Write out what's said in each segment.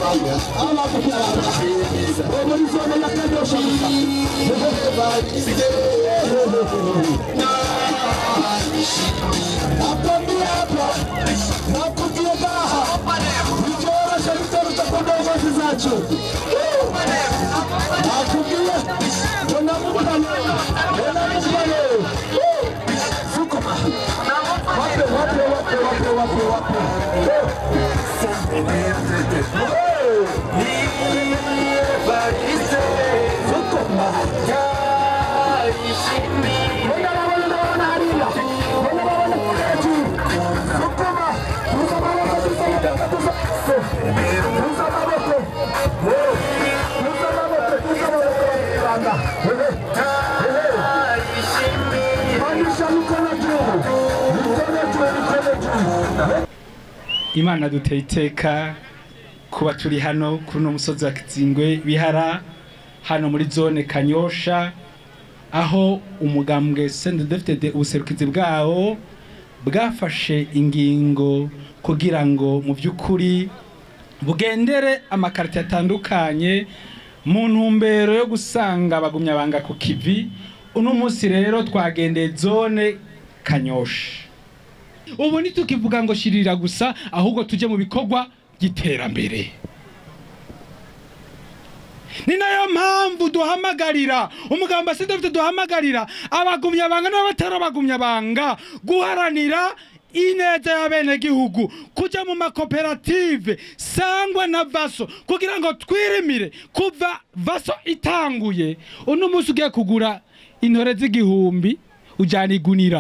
muri zone ya kanyosha nakwambia hapa nakumbia gaha vichorosha vitaruta kwa ndongozi zacho nakumbia wanamukano wanamukano sukuma wape wape wape wape wape wape sukuma Mbona wabona wabona harira Mbona wabona kwetu Sukuma Ruza maboko tusana katusa Ruza maboko Ruza maboko Ruza maboko Ranga Pandisha mikono juu Mikono juu mikono juu imana duteye iteka kuba turi hano kuri uno musozi wa kizingwe bihara hano muri zone kanyosha aho umugambwe sendedefitede ubuserukizi bwawo bwafashe ingingo kugira ngo mu by'ukuri bugendere amakarita atandukanye mu ntumbero yo gusanga abagumyabanga ku kivi uno munsi rero twagendeye zone kanyosha ubu ntitukivuga ngo shirira gusa ahubwo tujye mu bikorwa by'iterambere ni nayo mpamvu duhamagarira umugamba si dufite duhamagarira abagumyabanga n'abatarabagumyabanga guharanira ineza y'abenegihugu kujya mu makoperative sangwa na vaso kugira ngo twirimire kuva vaso itanguye uno munsi ugiye kugura intore z'igihumbi ujyana igunira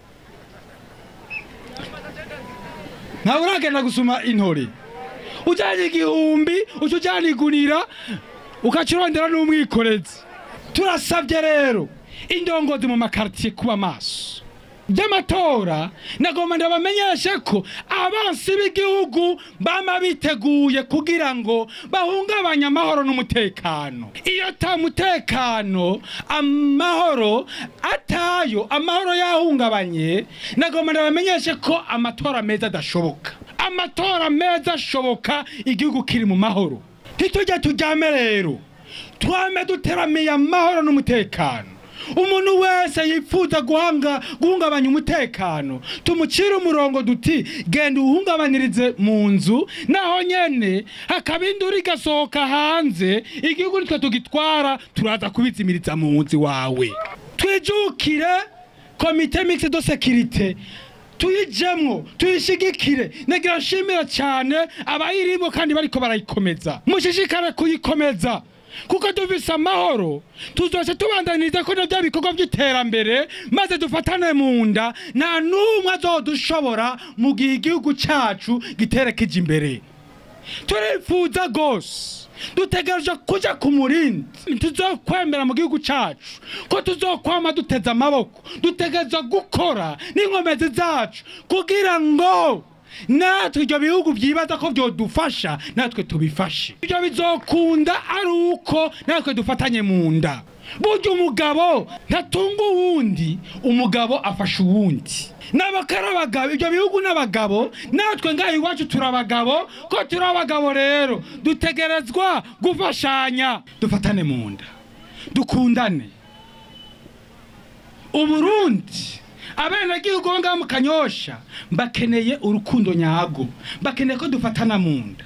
ntawe uragenda gusuma intore ujyanye igihumbi uca ujyana igunira ugaca urondera n'umwikorezi turasabye rero indongozi mu makaritiye kuba maso by'amatora nagomba ndabamenyeshe ko abansi b'igihugu bama biteguye kugira ngo bahungabanye amahoro n'umutekano iyo ata mutekano amahoro atayo amahoro yahungabanye nagomba ndabamenyeshe ko amatora meza adashoboka amatora meza ashoboka igihugu kiri mu mahoro ntitujye tujyame rero twame duteramiye amahoro n'umutekano umuntu wese yifuza guhanga guhungabanya umutekano tumucire umurongo duti genda uwuhungabanirize mu nzu naho nyene hakaba induru igasohoka hanze igihugu nitwe tugitwara turaza kubizimiriza mu nzu wawe twijukire komite mixte de sécurité tuyijemwo tuyishigikire nagira nshimira cyane abayirimo kandi bariko barayikomeza mushishikare kuyikomeza kuko dufise amahoro tuzoce tubandaniriza ko navyo bikorwa by'iterambere maze dufatane mu nda nta n'umwe azodushobora mu gihe igihugu cacu giterekeje imbere turifuza gose dutegereje kuja ku murindi tuzokwemera mu gihugu cacu ko tuzokwama duteze amaboko dutegereza gukora n'inkomezi zacu kugira ngo natwe ibyo bihugu byibaza ko byodufasha natwe tubifashe ibyo bizokunda ari uko natwe dufatanye mu nda burya umugabo ntatunga uwundi umugabo afasha uwundi n'abakari abagabo ibyo bihugu n'abagabo natwe ngaha iwacu turi abagabo ko turi abagabo rero dutegerezwa gufashanya dufatane mu nda dukundane uburundi abenegihugu bo ngaho mu kanyosha bakeneye urukundo nyago bakeneye ko dufatana mu nda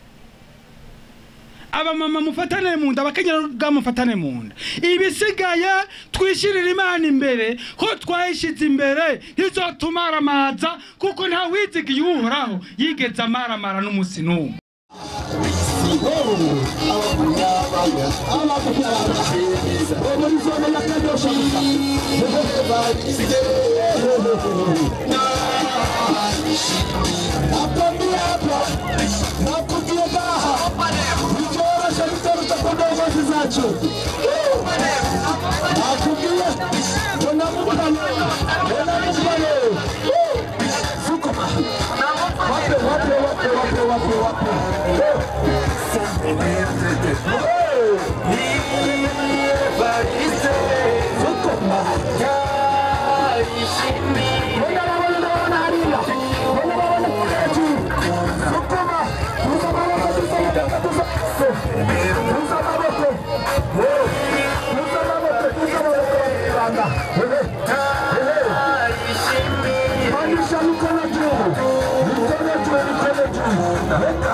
abamama mufatane mu nda abakenyera ubwabo mufatane mu nda ibisigaye twishyirire imana imbere ko twayishyize imbere ntizotumaramaza kuko nta wizigiye uhoraho yigeze amaramara n'umunsi n'umwe muri zone ya kanyosha nakwambia hapa nakumbia gaha vichorosha vitaruta kwa ndongozi zacho nakumbia wanamukano wanamukano sukuma wape wape wape wape wape wape sukuma Mbona wabona tuza amaboko Eh, tuza amaboko tuza amaboko banyarwanda Ehe, ehe. Manisha mikono juu, mikono juu, mikono juu.